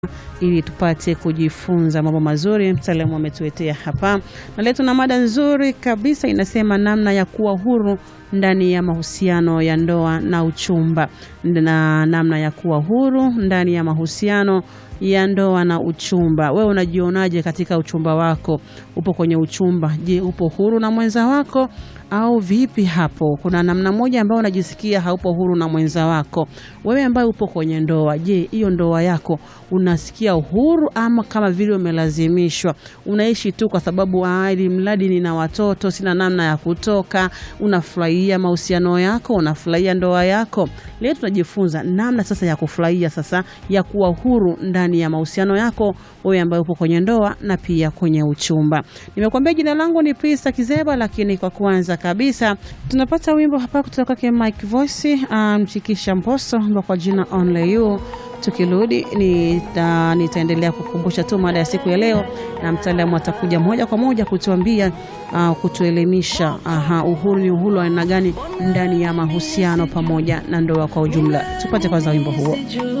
ili tupate kujifunza mambo mazuri mtaalamu ametuletea hapa, na leo tuna mada nzuri kabisa inasema namna ya kuwa huru ndani ya mahusiano ya ndoa na uchumba, na namna ya kuwa huru ndani ya mahusiano ya ndoa na uchumba. Wewe unajionaje katika uchumba wako? Upo kwenye uchumba, je, upo huru na mwenza wako au vipi? Hapo kuna namna moja ambayo unajisikia haupo huru na mwenza wako. Wewe ambaye upo kwenye ndoa, je, hiyo ndoa yako unasikia uhuru ama kama vile umelazimishwa? Unaishi tu kwa sababu ili mradi nina watoto, sina namna ya kutoka. Unafurahia mahusiano yako, unafurahia ndoa yako. Leo tunajifunza namna sasa ya kufurahia sasa ya kuwa huru ndani ya mahusiano yako, wewe ambaye upo kwenye ndoa na pia kwenye uchumba. Nimekuambia jina langu ni Prista Kizeba, lakini kwa kwanza kabisa tunapata wimbo hapa kutoka kwa Mike Voice mchikisha um, Mposo kwa jina Only You. Tukirudi nita, nitaendelea kukumbusha tu mada ya siku ya leo, na mtaalamu atakuja moja kwa moja kutuambia uh, kutuelimisha aha, uhuru ni uhuru wa aina gani ndani ya mahusiano pamoja na ndoa kwa ujumla. Tupate kwanza wimbo huo.